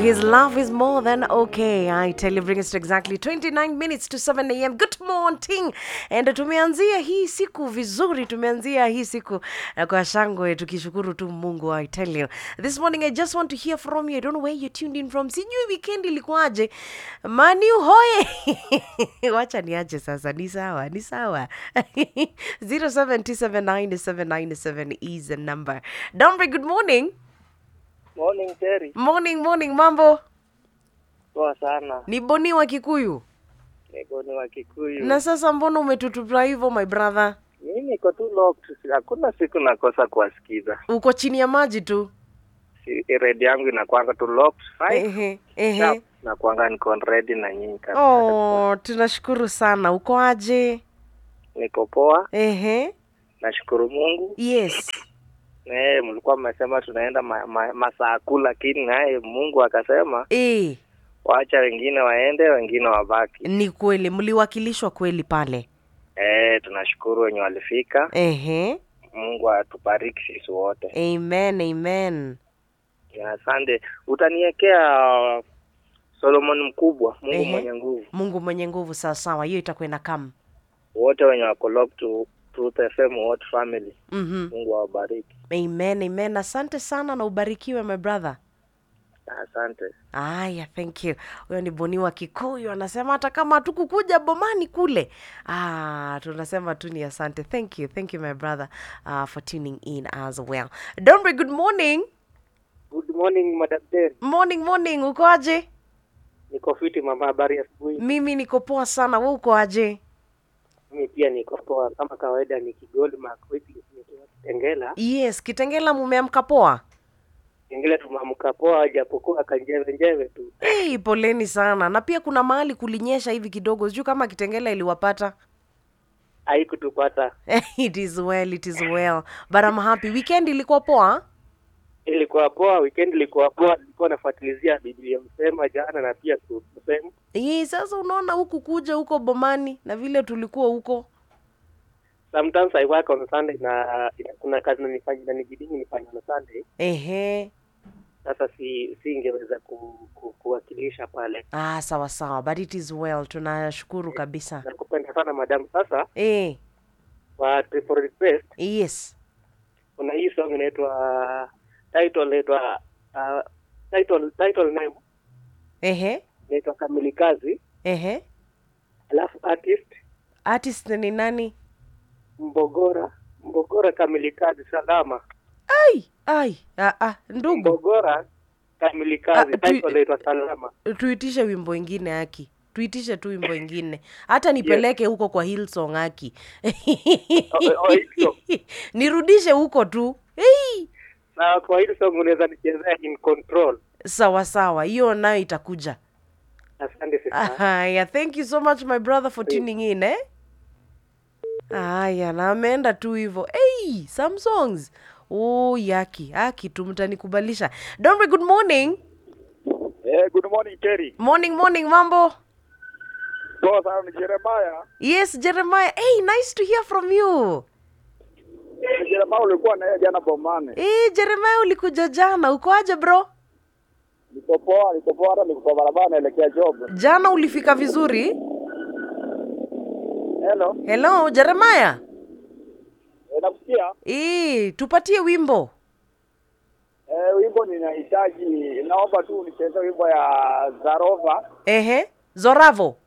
His love is more than okay. I tell you, bring us to exactly 29 minutes to 7 a.m. Good morning. And tumeanzia hii siku vizuri, tumeanzia hii siku eh, kwa shangwe tukishukuru tu Mungu. I tell you. This morning I just want to hear from you. I don't know where you tuned in from. Sijui weekend ilikuwaje. Maniu hoye. Wacha niache sasa. Ni sawa, ni sawa. 07279797 is the number. Dombe, good morning. Morning Terry. Morning, morning, mambo. Poa sana. Ni Boni wa Kikuyu. Niko ni wa Kikuyu. Na sasa mbona umetutupra hivyo my brother? Mimi niko tu locked. Hakuna siku nakosa kuwasikiza. Uko chini ya maji tu. Si, redio yangu inakwanga tu locked. Five. Ehe, ehe. Sharp. Nakwanga niko ready na nyinyi kabisa. Oh, tunashukuru sana. Uko aje? Niko poa. Ehe. Nashukuru Mungu. Yes. Eh, mlikuwa mmesema tunaenda ma, ma, masaa kuu lakini naye Mungu akasema Eh, waacha wengine waende, wengine wabaki. ni kweli mliwakilishwa kweli pale. Eh, tunashukuru wenye walifika. Ehe. Mungu atubariki sisi wote. Amen, amen. Ya, Asante. Utaniwekea Solomon mkubwa, Mungu Ehe. mwenye nguvu. Mungu mwenye nguvu sawa sawa. Hiyo itakwenda kam. Wote wenye wako locked to Truth FM, wote family. Mhm. Mungu awabariki. Amen, amen. Asante sana na ubarikiwe my brother. Asante. Aya, thank you. Huyo ni Boni wa Kikuyu anasema hata kama hatukukuja bomani kule. Ah, tunasema tu ni asante. Thank you. Thank you my brother uh, for tuning in as well. Dombre, good morning. Good morning Madam Terry. Morning, morning. Uko aje? Niko fiti mama, habari ya asubuhi. Mimi niko poa sana. Wewe uko aje? Mimi pia niko poa kama kawaida, ni Kigoli Makweti nikiwa Kitengela. Yes, Kitengela mumeamka poa? Kitengela tumeamka poa, japokuwa kanjeve njeve tu. Hey, poleni sana. Na pia kuna mahali kulinyesha hivi kidogo. Sijui kama Kitengela iliwapata. Haikutupata. it is well, it is well. But I'm happy. Weekend ilikuwa poa? Ilikuwa poa, weekend ilikuwa poa. Nilikuwa nafuatilizia Biblia msema jana na pia kusema Hii sasa unaona huku kuja huko bomani na vile tulikuwa huko. sometimes I work on Sunday na ina- kuna kazi nanifanya nanibidingi nifanye on Sunday. Ehe. Sasa si singeweza ku, ku, kuwakilisha pale. Ah, sawa sawa. But it is well. Tunashukuru kabisa. Nakupenda sana madam. Sasa Eh, kwa triple request yes. kuna hii song inaitwa title inaitwa uh, title title name Ehe. inaitwa Kamilikazi, Ehe. alafu artist Artist ni nani? Mbogora Mbogora Kamilikazi Salama Ai, ai. Ah, ah, ndugu. Mbogora Kamilikazi Ah, tu- title inaitwa Salama. Tuitishe wimbo ingine haki. Tuitishe tu wimbo ingine. Hata nipeleke huko kwa Hillsong haki. Oh, oh, Hillsong. Nirudishe huko tu. Hey. Na kwa hili song unaweza nichezea in control. Sawa sawa. Hiyo nayo itakuja. Asante sana. Haya, thank you so much my brother for tuning in eh. Haya, na ameenda tu hivyo. Hey, some songs. Oh, yaki, aki tu mtanikubalisha. Dombe, good morning. Eh, good morning Terry. Morning, morning, mambo. Poa sana ni Jeremiah. Yes, Jeremiah. Hey, nice to hear from you. Ni Jeremiah ulikuwa na yeye jana Bomane. Hey, Jeremiah ulikuja jana. Uko aje bro? Niko poa, niko poa hata niko kwa barabara naelekea job. Jana ulifika vizuri? Hello. Hello, Jeremiah. Eh, nakusikia? Eh, tupatie wimbo. Eh, wimbo ninahitaji naomba tu nicheze wimbo ya Zarova. Ehe, Zoravo.